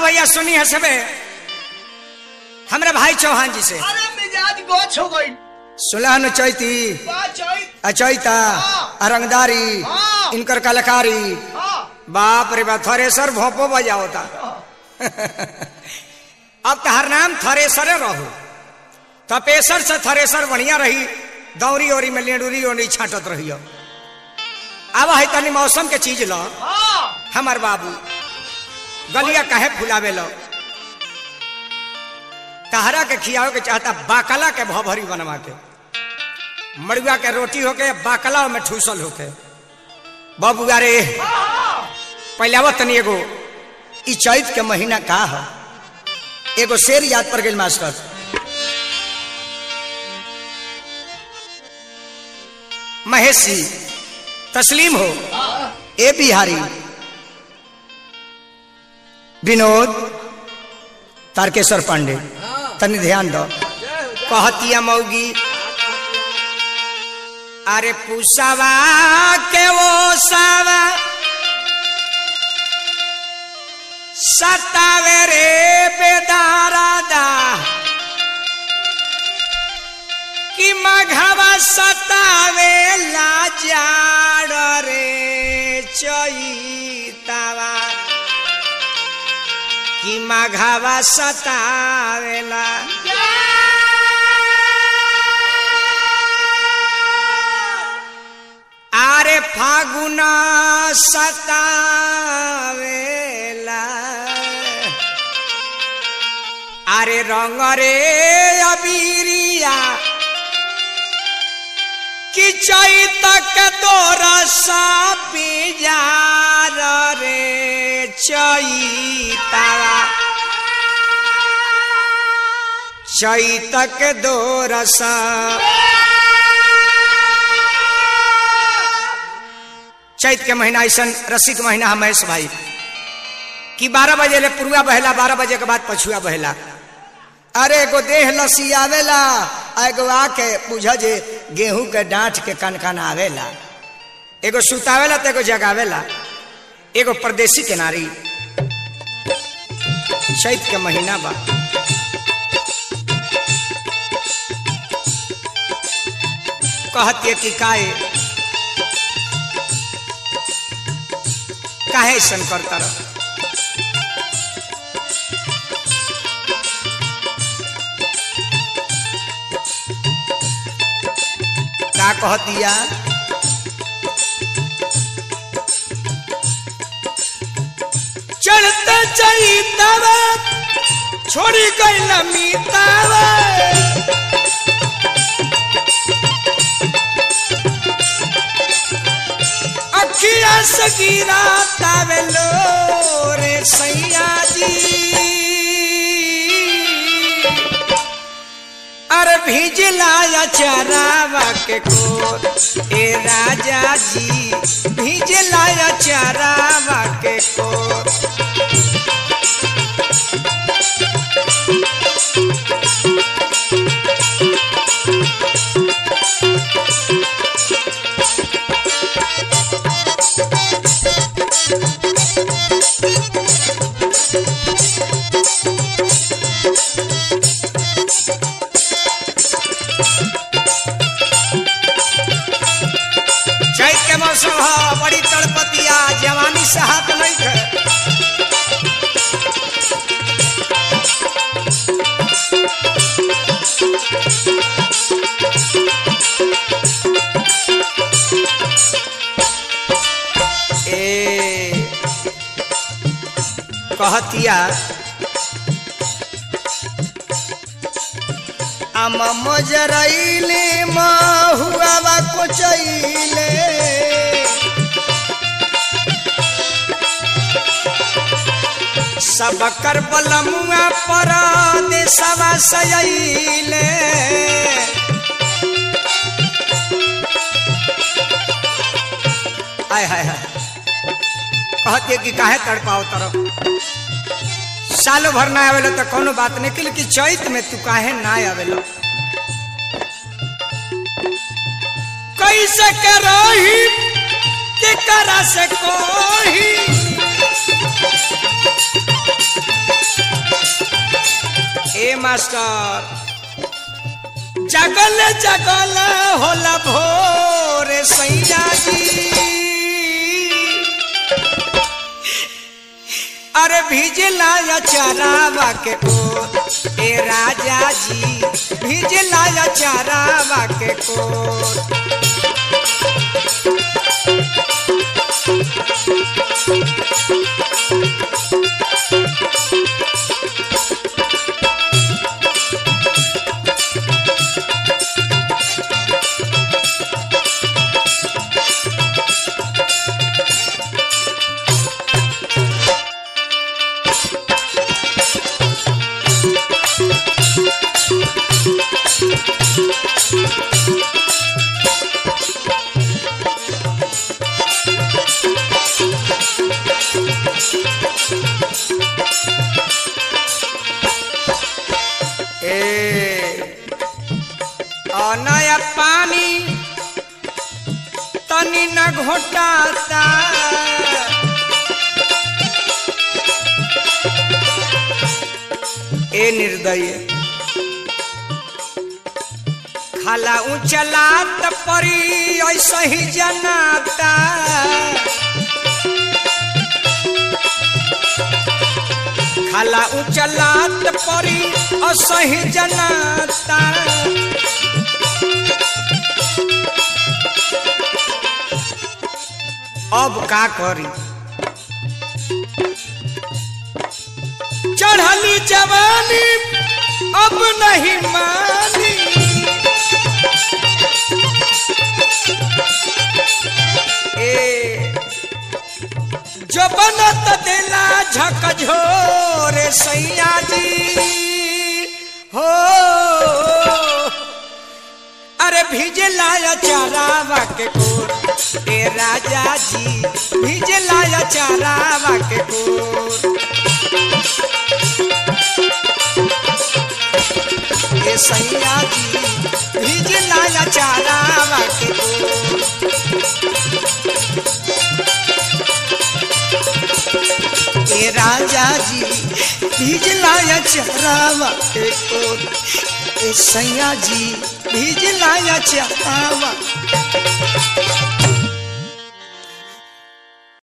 भैया सुनी है सबे हमरे भाई चौहान जी से अरे मिजाज गोछ हो गई सुलहन चैती बा चैत अचैता हाँ। अरंगदारी हाँ। इनकर कलाकारी हाँ बाप रे बाप थरेसर भोपो बजा होता अब तहर नाम थरेसरे रहो तपेसर से थरेसर बढ़िया रही दौरी ओरी में लेडूरी ओरी छाटत रही अब है तनी मौसम के चीज लो हाँ हमार बाबू गलिया काहे फुलावे लो तहरा के खियावे के चाहता बाकला के भभरी बनवा के मड़ुआ के रोटी होके बाकला में ठूसल होके बाबू अरे पहले आवत तनी एगो ई चैत के महीना का है एगो शेर याद पर गेल मास्टर महेशी तस्लीम हो ए बिहारी विनोद तारकेश्वर पांडे तनी ध्यान दो कहतिया मौगी अरे पुसवा के वो सावा सतावे रे बेदारादा कि मघवा सतावे लाजाड़ रे चैतावा कि मघवा सतावेला आरे फागुन सतावेला आरे रंग रे अबीरिया कि चैतक दोरसा पिजार रे चैतावा चैतक दोरसा चैत के महीना ऐसा रसिक महीना है महेश भाई कि बारह बजे ले पुरुआ बहेला बारह बजे के बाद पछुआ बहेला अरे एगो देह लसी आवेला आ एगो आके बुझ जे गेहूं के डांठ के कन कन आवेला एगो सुतावेला तो एगो जगावेला एगो परदेसी के नारी चैत के महीना बा कहती कि काहे काहे ऐसन करता रह का कह दिया चढ़ते चैतवा छोड़ी गई मीतावा अखिया से गिरा तावेलो रे सैया जी अरे भिजला चरावा के कोर ए राजा जी भिजला चरावा के कोर चैत के मौसम ह बड़ी तड़पतिया जवानी से हाथ नहीं खे ए कहतिया आम मजरैले महुआ को चैले सब कर बलमुआ पर देशवा सैले आय हाय हाय कहते कि काहे तड़पाओ तरफ साल भर ना आवेला तो कोनो बात नहीं कि लेकिन चैत में तू काहे ना आवेला कैसे के रही के करा से कोही ए मास्टर जगल जगल होला भोर सैया जी अरे भिजला या चरावा के को ए राजा जी भिजला या चरावा के को ए और नया पानी तनी न घोटाता ए निर्दय खाला उचलात परी ऐसा ही जनाता खाला उचलात परी असही जनाता अब का करी चढ़ली जवानी अब नहीं मानी ए जो बनत देला झकझोर सैया जी हो अरे भिजला या चारावा के कोर ए राजा जी भिजला या चारावा के कोर ए सैया जी भिजला या चारावा के कोर ए राजा जी भिजलाया चरावा के कोर ए सैया जी भिजलाया चरावा